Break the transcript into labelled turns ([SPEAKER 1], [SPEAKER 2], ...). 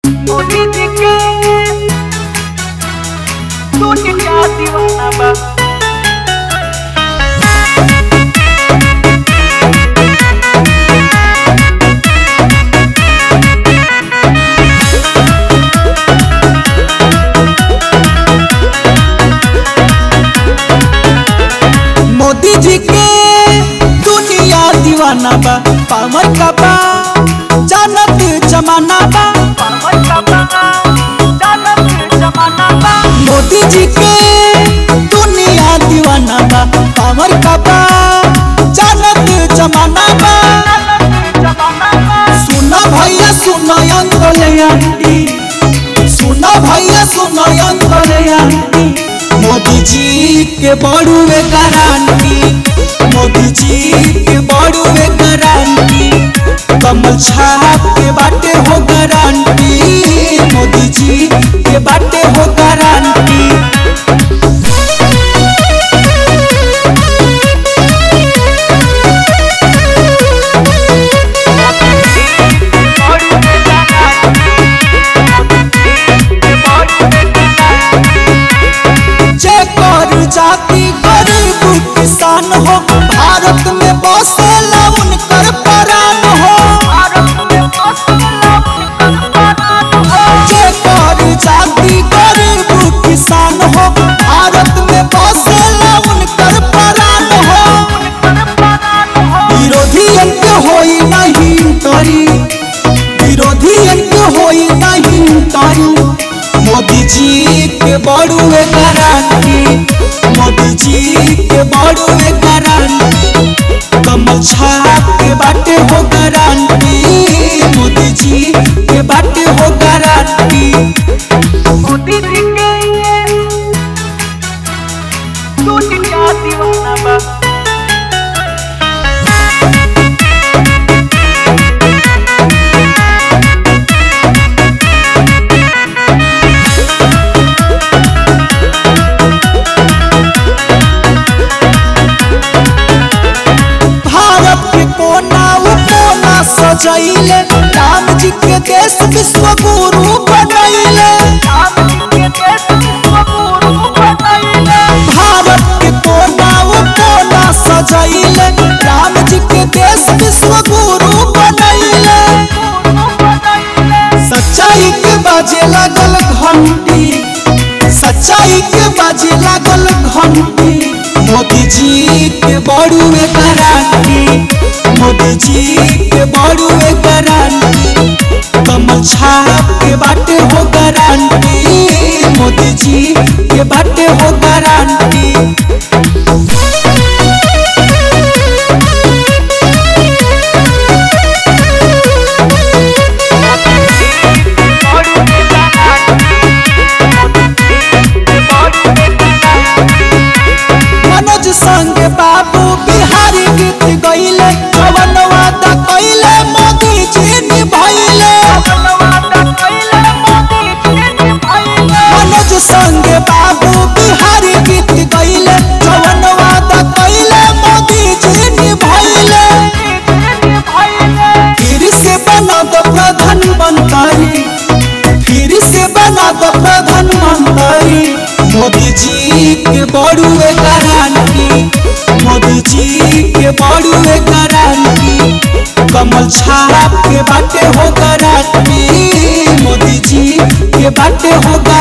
[SPEAKER 1] मोदी जी के तू क्या दीवाना बा
[SPEAKER 2] मोदी जी के दुनिया दीवाना बा पावर का बा जानत जमाना बा
[SPEAKER 1] पावर का बा जानत जमाना बा
[SPEAKER 2] मोदी जी के दुनिया दीवाना बा पावर का बा जानत जमाना बा
[SPEAKER 1] जानत जमाना बा
[SPEAKER 2] सुना भैया सुना अंकल आंटी सुना भैया सुना अंकल आंटी मोदी जी के बड़ुए गारंटी मोदी जी के बड़ुए गारंटी कमल छाप के बाटे हो गारंटी मोदी जी के बाटे हो गारंटी
[SPEAKER 1] और में
[SPEAKER 2] जे कर जाति गरीब किसान हो भारत में बसेला उनकर प्राण हो जे कर जाति गरीब किसान हो भारत में बसेला उनकर प्राण हो विरोधी के होई नहीं तरी विरोधी के होई नहीं तरी मोदी जी के बड़ुए गारंटी मोदी जी के बड़ुए गारंटी कमल छाप के बाटे हो गारंटी मोदी जी के बाटे हो गारंटी
[SPEAKER 1] मोदी जी के तू क्या दीवाना बा
[SPEAKER 2] भारत के कोना वो कोना सजैले राम जी के देश विश्व गुरु बनैले
[SPEAKER 1] राम जी के देश विश्व गुरु बनाइले
[SPEAKER 2] भारत के कोना वो कोना सजैले राम जी के देश विश्व गुरु बनैले
[SPEAKER 1] गुरु बनाइले
[SPEAKER 2] सच्चाई के बाजे लागल घंटी सच्चाई के बाजे लागल घंटी मोदी जी के बड़ुए गारंटी मोदी जी के बड़ुए गारंटी कमल छाप के बाटे हो गारंटी मोदी जी के बाटे हो गारंटी
[SPEAKER 1] और में
[SPEAKER 2] मनोज संग बाबू बिहारी गीत गईले जवन वादा कइले मोदी जी निभैले मनोज संग बाबू बिहारी गीत गईले जवन वादा कइले मोदी जी निभैले फिर से बना दो प्रधानमंत्री फिर से बना दो प्रधानमंत्री मोदी जी के बड़ुए गारंटी मोदी जी के बड़ुए गारंटी कमल छाप के बाटे हो गारंटी मोदी जी के बाटे हो